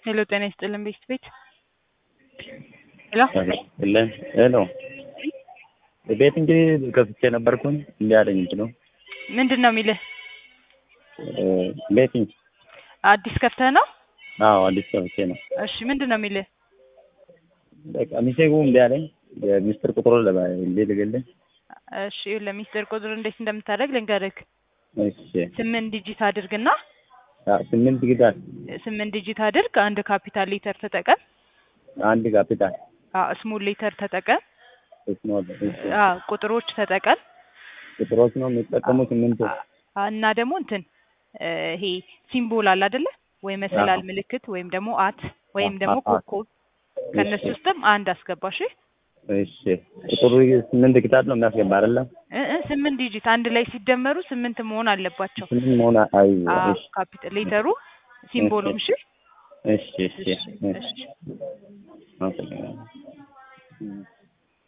ሄሎ ጤና ይስጥልን ቤት ቤት ሄሎ ለን ሄሎ ቤት እንግዲህ ከፍቼ ነበርኩኝ እንዲህ አለኝ እንትኑ ምንድን ነው የሚልህ? ቤቲንግ አዲስ ከፍተህ ነው? አዎ አዲስ ከፍቼ ነው። እሺ ምንድን ነው የሚልህ? በቃ ሚሴጉ እንዲህ አለኝ የሚስጥር ቁጥሩ እንዴት ልገልኝ? እሺ ለሚስጥር ቁጥር እንዴት እንደምታደርግ ልንገርህ። እሺ ስምንት ዲጂት አድርግና አዎ፣ ስምንት ጊዳል ስምንት ዲጂት አድርግ። አንድ ካፒታል ሌተር ተጠቀም። አንድ ካፒታል አዎ ስሞል ሌተር ተጠቀም። ስሞል አዎ ቁጥሮች ተጠቀም። ቁጥሮች ነው የሚጠቀሙ ስምንት አ- እና ደግሞ እንትን እ ይሄ ሲምቦል አለ አይደለ ወይ መሰላል ምልክት ወይም ደግሞ አት ወይም ደግሞ አ- አ- ኮከብ ከእነሱ ውስጥም አንድ አስገባሽ። እሺ ቁጥሩ ስምንት ጊዳል ነው የሚያስገባ አይደለ? እ እ ስምንት ዲጂት አንድ ላይ ሲደመሩ ስምንት መሆን አለባቸው። ስምንት መሆን አይ አዎ እሺ ካፒታል ሌተሩ ሲምቦሉም እሺ እሺ እሺ እሺ እሺ አመሰግናለሁ።